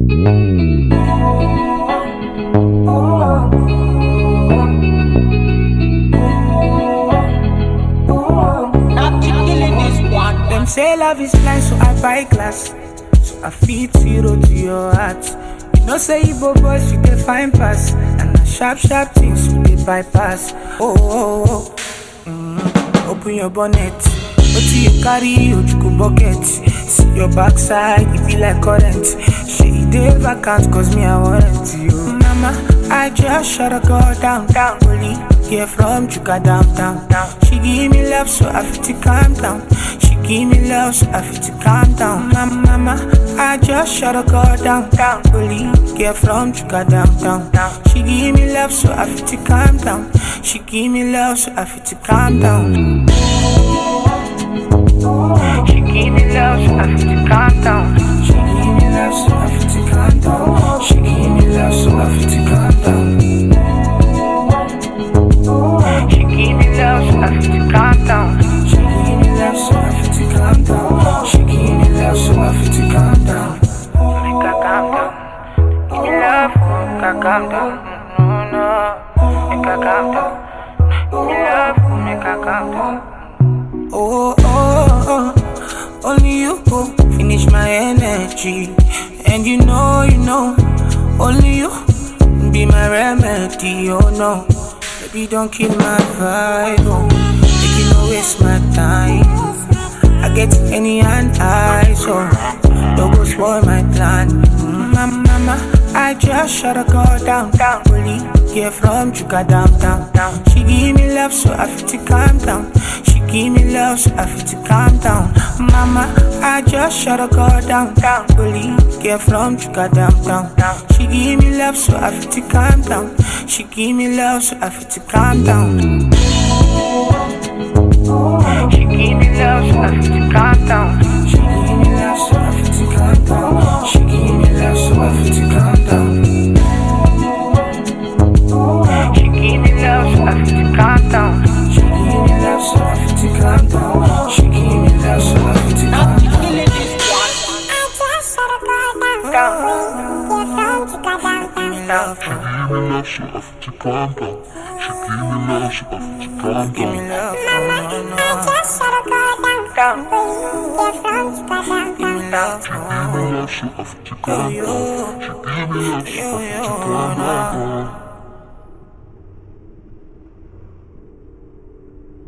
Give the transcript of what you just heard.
Them say love is blind, so I buy glass. So I feed zero to your heart. You know, say Igbo boys, you can find pass. And the sharp, sharp things we dey bypass. Oh, oh, oh. Mm, open your bonnet. What do you carry? Ojuku bucket. See your backside, it be like current. She dey vacant, cause me, I want you. Mama, I just shut a girl down, down. Only get from Chuka down, down, down. She give me love, so I feel to calm down. She give me love, so I feel to calm down. Mama, mama, I just shut a girl down, down. Only get from Chuka down, down, down. She give me love, so I feel to calm down. She give me love, so I feel to calm down. She give me love, so I feel to calm down. She give me love, so I feel to calm down. She give me love, so I feel to calm down. She give me love, so I feel to calm down. She give me love, so I feel to calm down. She give me love, so I feel to calm down. Make her calm down. Give me love, make her calm down. No, no, make her calm down. Give me love, make her calm down. Oh, oh, oh, only you go finish my energy. And you know, you know, only you be my remedy. Oh no, baby, don't kill my vibe. Oh, make you no waste my time. I get any and I, so don't go spoil my plan. Mm, Mama, mama, I just shut a girl down, down. Only get from Chuka down, down, down. She give me love, so I feel to calm down. She give me love, so I feel to calm down. Mama, I just shut a girl down, down. Only get from Chuka down, down, down. She give me love, so I feel to calm down. She give me love, so I feel to calm down. She give me love, so I feel to calm down. She give me love, so I feel to calm down. She give me love, so I feel to calm down. She give me love, so I feel to calm down. She give me love, so I feel to calm down. She give me love, so I feel to calm down. Give me love, so I feel to calm down. She give me love, so I feel to calm Give me down. love, oh, no, no. Down. Give me love, Give me love, so I feel to calm down. She give me love, so I feel to calm down.